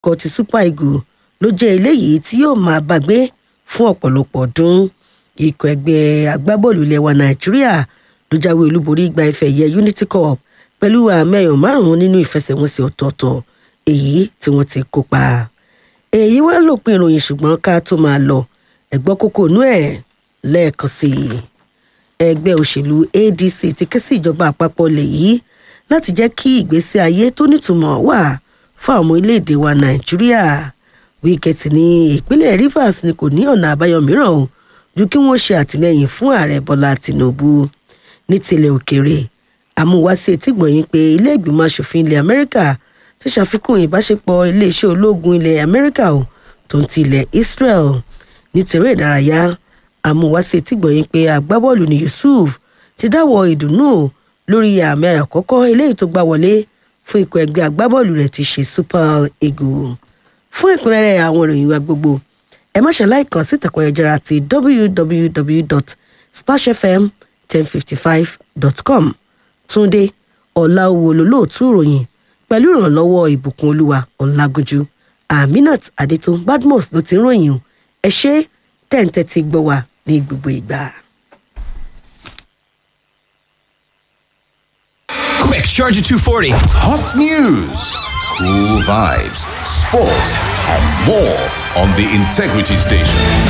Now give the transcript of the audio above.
ikọ̀ ti super eagles ló jẹ́ eléyìí tí yóò máa bàgbé fún ọ̀pọ̀lọpọ̀ ọdún ikọ̀ ẹgbẹ́ agbábọ́ọ̀lù ilẹ̀ wa nàìjíríà ló jáwé olúborí gba ife ẹ̀yẹ unity cup pẹ̀lú àmì ẹ̀yọ̀ márùn-ún nínú ìfẹsẹ̀wọnsẹ̀ ọ̀tọ̀ọ̀tọ̀ èyí tí wọ́n ti kópa èyí wá lópin ìròyìn ṣùgbọ́n ká tó máa lọ ẹ̀gbọ́n kókó inú ẹ̀ lẹ́ẹ̀kan sí i ẹgbẹ́ òṣèlú adc ti ké sí ìjọba àpapọ̀ ilẹ̀ yìí láti jẹ́ kí ìgbésí ayé tó nítumọ̀ wà fún àwọn orílẹ̀-èdè wa nàìjíríà wíkẹ́tì ní ìpínlẹ̀ rivers ni kò ní ọ̀nà àbáyọ mìíràn o ju kí wọ́n ṣe àtìlẹ́yìn fún ààrẹ bọ́lá tìǹbù ní tilẹ̀ òkèèrè àmúwáṣí etígbọ̀nyìn pé ilé ìgbìmọ̀ asòfin ilẹ̀ amẹ́ríkà ti ṣàfikún ìbáṣepọ̀ iléeṣẹ́ ológun ilẹ̀ amẹ́ríkà o tó ń ti ilẹ̀ israel ní tèrè ìdárayá àmúwáṣí etígbọ̀nyìn pé agbábọ́ọ̀lù ní yusuf ti dáwọ́ ìdùnnú o lórí àmì àkọ́kọ́ eléyìí tó gbá wọlé fún ikọ̀ ẹgbẹ́ agbábọ́ọ̀lù rẹ̀ ti ṣe super eagle fún ẹ̀kúnrẹ́rẹ́ àwọn ìròyìn wa gbogbo ẹ má ṣe láìkàn sí ìtàkùn ayélujára ti www.splashfm1055.com túnde ọ̀làwò lólóòtú ìròyìn pẹ̀lú ìrànlọ́wọ́ ìbùkún olúwa ọ̀làgójú aminat adétún badmus ló ti ń ròyìn ẹ ṣe tẹ̀ǹtẹ̀ ti gbọ́ wa ní gbogbo ìgbà. Quick, Charger 240. Hot news, cool vibes, sports, and more on the Integrity Station.